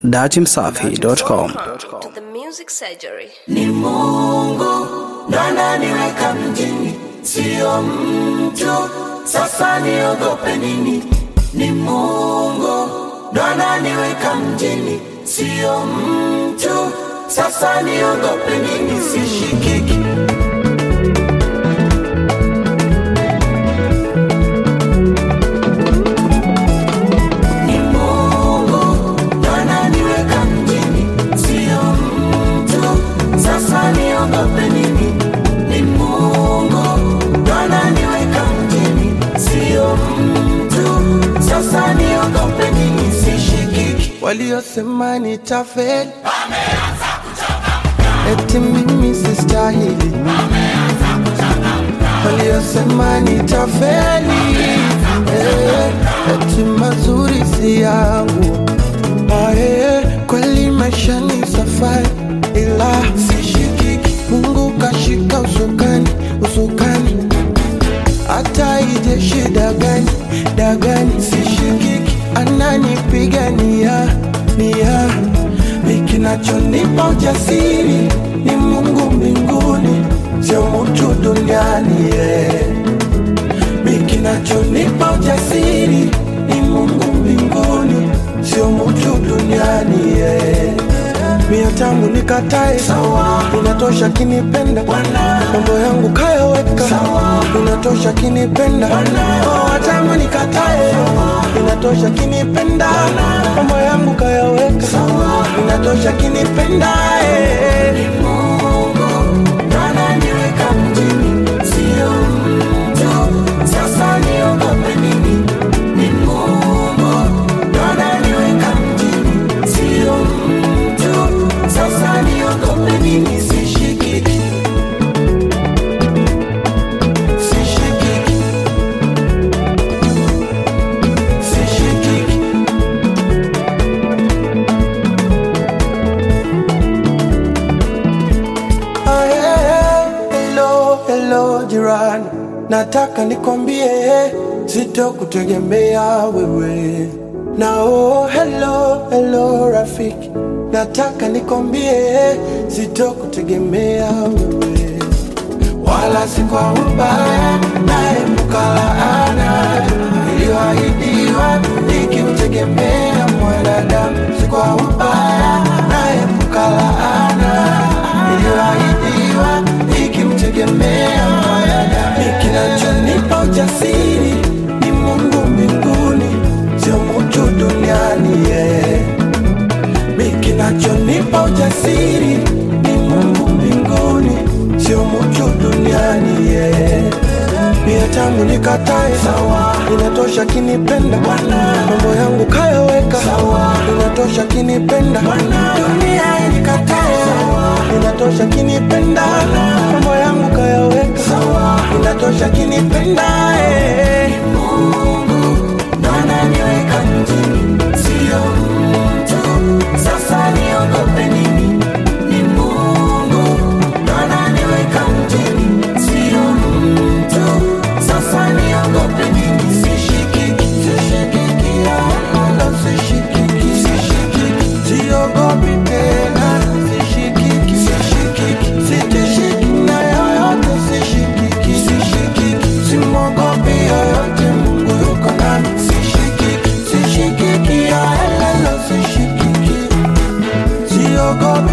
datimsafi.com. to the music surgery. ni Mungu ndo ananiweka mjini, sio mtu. Sasa niogope nini? Ni Mungu ndo ananiweka mjini, sio mtu. Sasa niogope nini? Sishikiki ni Mungu ndo ananiweka mjini, sio mtu. Sasa niogope nini? Ni Mungu ndo ananiweka mjini, sio mtu. Sasa niogope nini? Sishikiki. waliosema nitafeli eti mimi sistahili waliosema nitafeli eh, eti mazuri si yangu Ah, eh, kweli maisha ni safari ila sishikiki mungu kashika usukani usukani hata ije shida gani dagani sishikiki ananipigania nia ikinachonipa ujasiri ni mungu mbinguni sio mtu duniani yeah. Kinachonipa ujasiri ni Mungu mbinguni, sio mtu duniani yeah. Mia tangu nikatae sawa, inatosha kinipenda Bwana, mambo yangu kayaweka sawa, inatosha kinipenda Oh, tangu nikatae inatosha kinipenda mambo yangu kayaweka sawa, inatosha kinipenda eh. Mungu ndo ananiweka mjini, sio mtu. Sasa niogope nini? Ni Mungu ndo ananiweka mjini, sio mtu. Sasa niogope nini? Sishikiki, sishikiki, sishikiki. Ah, yeah. Hello, hello jirani, nataka nikwambie sitokutegemea wewe. Na oh, hello, hello rafiki, nataka nikwambie sitokutegemea wewe, wala si kwa ubaya, naepuka laana iliyoahidiwa nikimtegemea mwanadamu, si kwa ubaya, naepuka laana iliyoahidiwa ikimtegemea mwanadamu. Kinachonipa ujasiri ni Mungu mbinguni, sio mtu duniani yeah. Mi kinachonipa ujasiri ni Mungu mbinguni, sio mtu duniani yeah. Mia tangu nikatae sawa, inatosha kinipenda Bwana, mambo yangu kayaweka sawa, inatosha kinipenda Bwana, dunia inikatae sawa, inatosha kinipenda mambo yangu kayaweka sawa, inatosha kinipenda eh. Mungu ndo ananiweka mjini, sio mtu. Sasa niogope nini? Ni Mungu ndo ananiweka mjini, sio mtu. Sasa niogope nini? Sishikiki, sishikiki, Wala sishikiki, sishikiki, siogopi tena, sishikiki, sishikiki, sitishiki na yoyote, sishikiki, sishikiki, simwogopi yoyote, Mungu yuko nami, sishikiki, sishikiki, ya elelo, sishikiki, siogopi